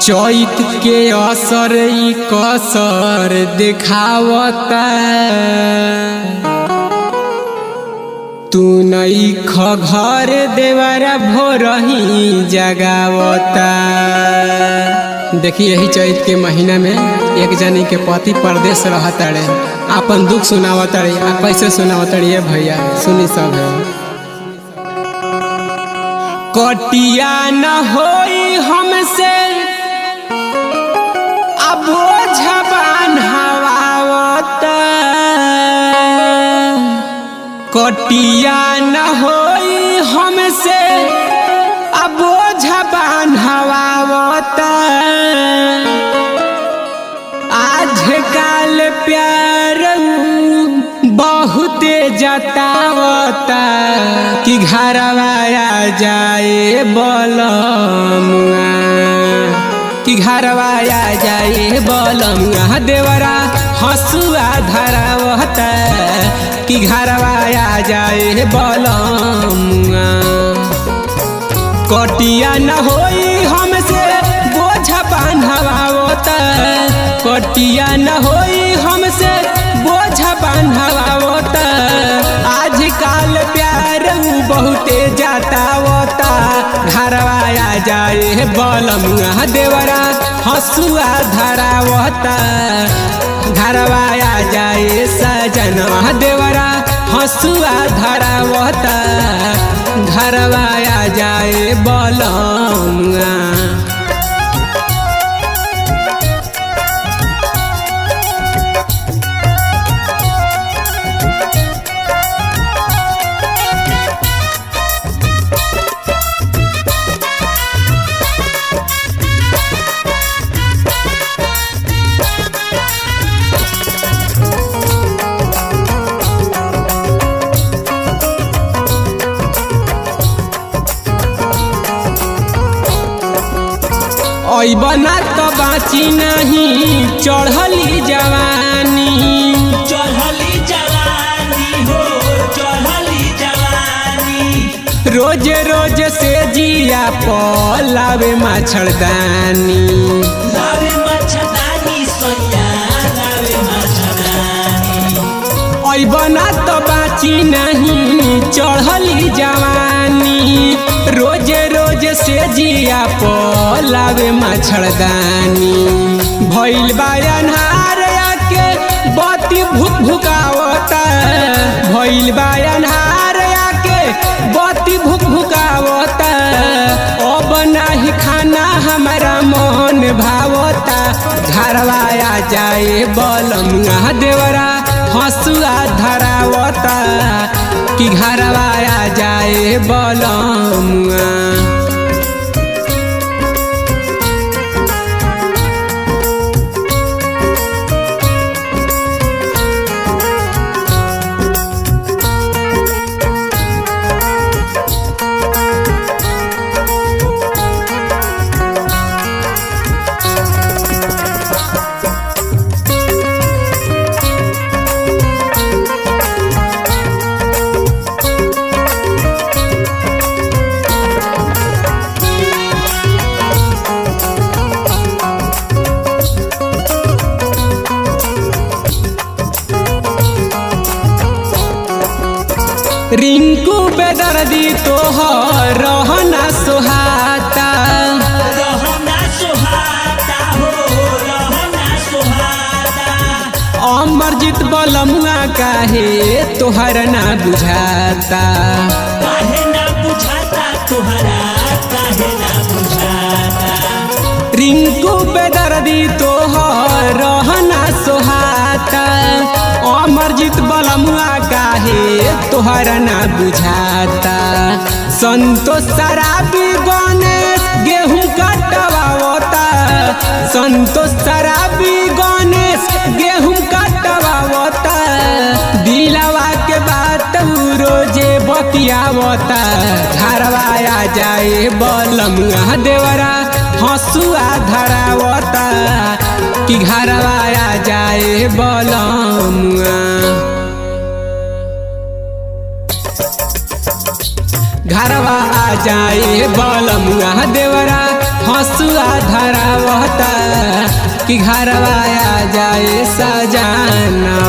चैत के असर ई कसर देखावता तू नई ख घर देवरा भोरही जगावता देखिए यही चैत के महीना में एक जनी के पति परदेश रहताड़े आपन दुख सुनावताड़े आ कैसे सुनावताड़े भैया सुनी सब है कटिया न होई हमसे अब झबान हवावत कटिया न होई हमसे अब झबान हवावत आज काल प्यार बहुते जतावता कि घरवा आ जाए बलमुआ कि घरवा आ जाए बलमुआ देवरा हसुआ धरावता कि घरवा आ जाए बलमुआ कटिया न होई हमसे बोझ बांधवावत कटिया न होई हमसे बोझ बांधवावत आज काल प्यार बहुते जातावता घरवा आ जाए बलमुआ देवरा हसुआ धरावता घरवा आ जाए सजनवा देवरा हसुआ धरावता घरवा आ जाए बलमुआ बना तो बाची नहीं चढ़ली जवानी चढ़ली जवानी हो चढ़ली जवानी रोज रोज से जिया पलावे मच्छरदानी लावे मच्छरदानी सोया लावे मच्छरदानी बना तो बाची नहीं चढ़ली जवानी रोज रोज से जिया पलावे मच्छरदानी भइल बा अन्हार आके बत्ती भुक भुकावता भइल बा अन्हार आके बत्ती भुक भुकावता अब नाही खाना हमारा मन भावता घरवा आ जाए बलमुआ देवरा हसुआ धरावता कि घरवा आ जाए बलमुआ रिंकू बेदर्दी तोहर रहना सुहाता रहना सुहाता हो रहना सुहाता अमरजीत बलमुआ काहे तोहर ना बुझाता काहे ना बुझाता तुहरा काहे ना बुझाता रिंकू बेदर्दी तोहर रहना सुहाता अमरजीत बलमुआ काहे तोहर ना बुझाता संतोष शराबी गणेश गेहूं कटवावता संतोष शराबी गणेश गेहूं कटवावता दिलावा के बात उ रोजे बतियावता घरवा आ जाए बलमुआ देवरा हसुआ धरावता कि घरवा आ जाए बलमुआ घरवा आ जाए बलमुआ देवरा हसुआ धरावता कि घरवा आ जाए सजाना